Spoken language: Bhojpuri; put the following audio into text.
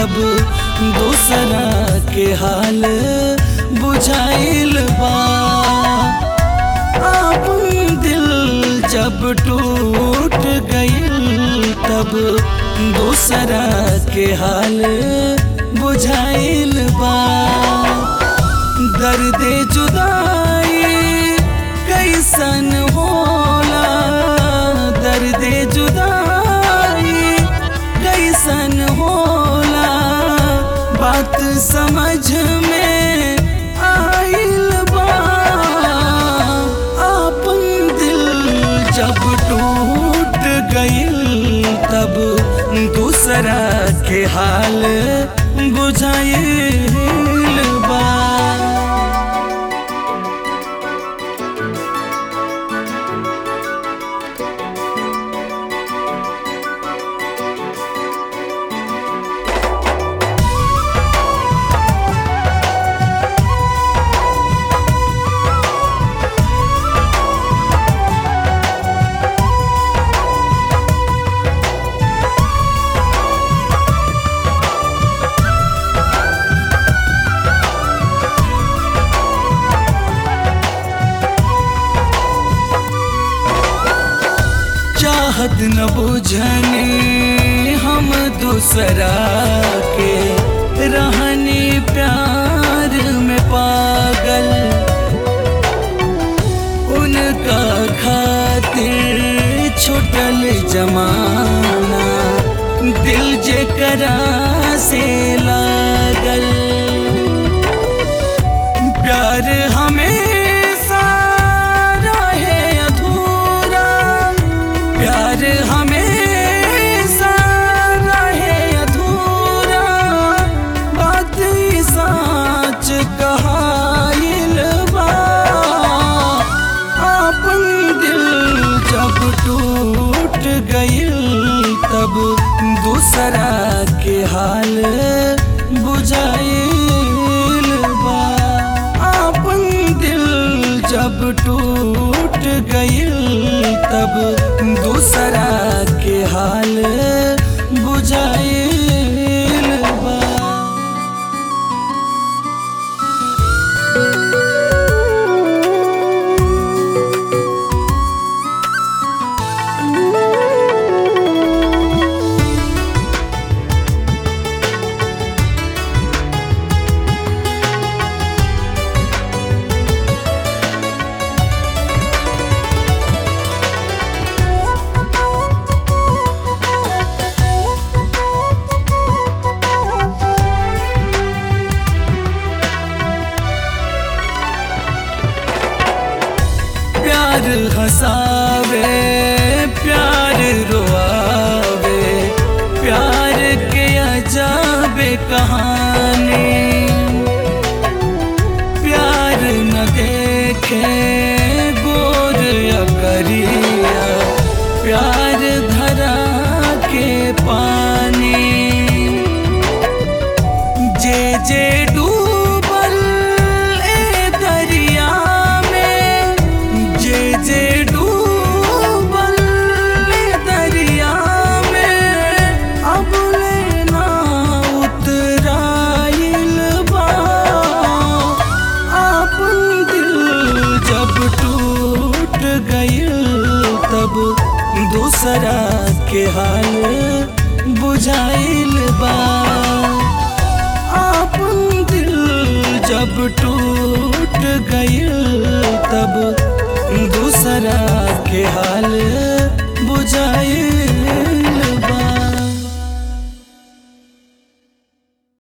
तब दूसरा के हाल बुझाइल बा आपन दिल जब टूट गइल तब दूसरा के हाल बुझाइल बा दर्द जुदाई कैसन होला दर्द जुदाई कैसन होला बात समझ में आइल बा आपन दिल जब टूट गइल तब दूसरा के हाल बुझाइल बा चाहत न बुझने हम दूसरा के रहनी प्यार में पागल उनका खातिर छुटल जमाना दिल जे करा से लागल प्यार हमेशा रहे अधूरा प्यार हमेशा रहे अधूरा बात ई सच कहाइल बा आपन दिल जब टूट गइल तब दूसरा के हाल बुझाइल बा आपन दिल जब टूट गइल तब दूसरा के हाल बुझाइल बा प्यार हंसावे प्यार रोआवे प्यार के अजाबे कहानी प्यार न देखे गोर या करिया प्यार धरा के पानी जे जे डूबल ए दरिया में जे जे डूबल ए दरिया में अब लेना उतराइल बा आपन दिल जब टूट गइल तब दूसरा के हाल बुझाइल बा आपन दिल जब टूट गइल तब दूसरा के हाल बुझाइल